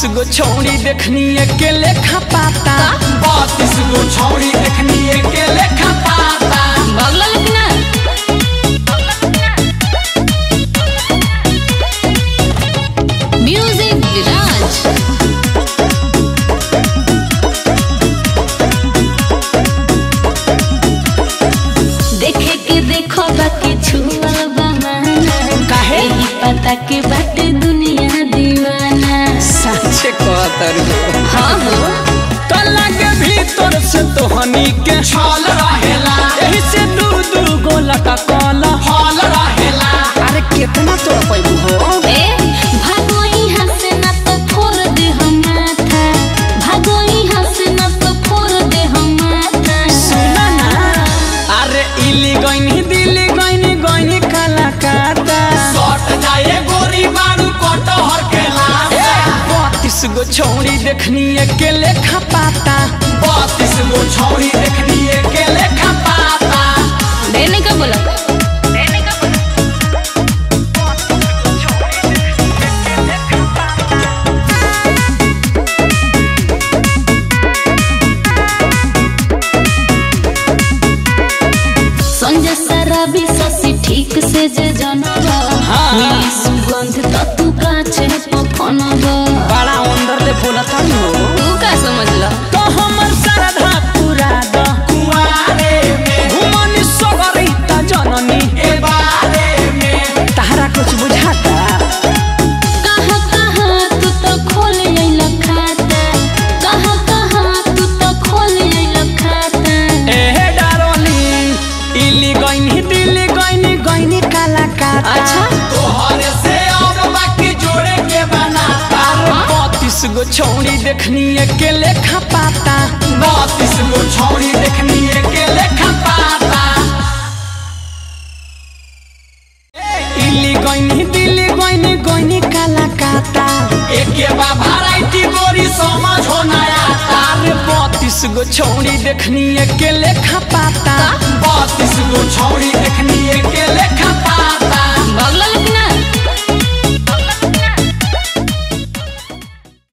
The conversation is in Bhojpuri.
गो छौड़ी देखनी के लेखा पाता बत्तीस गो छौड़ी देखनी के लेखा पाता बगल लिखना म्यूजिक विराज देखे के देखो बाकी छुआ बहाना काहे? यही पता के बाटे दुनिया दीवाना सच्चे कहतर हो हाँ हो कला के भीतर से तोहनी के छल रहेला यही से दू दू गो लटकल हल रहेला अरे कितना तोड़ पैबू हो ए भागो यहाँ से ना तो फोड़ दे हम माथा भागो यहाँ से ना तो फोड़ दे हम माथा सुना ना अरे इली गईनी दिली गईनी गईनी काला काटा सट जाए गोरी बारू कटहर के लाशा बत्तीस गो छौड़ी देखनी के लेखा पाता बत्तीस गो छौड़ी देखनी के लेखा पाता देने का बोला संजय सराबी ससी ठीक से जे जनबा हाँ। मिली सुगंध त तू काचे पफनबा बड़ा अंदर ले बोला था हो तू का समझला तो हमर श्रद्धा पूरा द कुआरे में घुमनी सगरी त जननी ए बारे में तारा कुछ बुझाता कहाँ कहाँ तू तो खोल अइला खाता कहाँ कहाँ तू तो खोल अइला खाता ए डारोली इली गईनी दिली गईनी गईनी काला काटा अच्छा तोहरे से अब बाकी जोड़े के बनाता अरे बत्तीस गो छौड़ी देखनी के लेखा पाता बत्तीस गो छौड़ी देखनी के लेखा पाता इली गईनी दिली गईनी गईनी काला काटा एके बा वैरायटी गोरी समझ हो नया अरे बत्तीस गो छौड़ी देखनी के लेखा पाता बत्तीस गो छौड़ी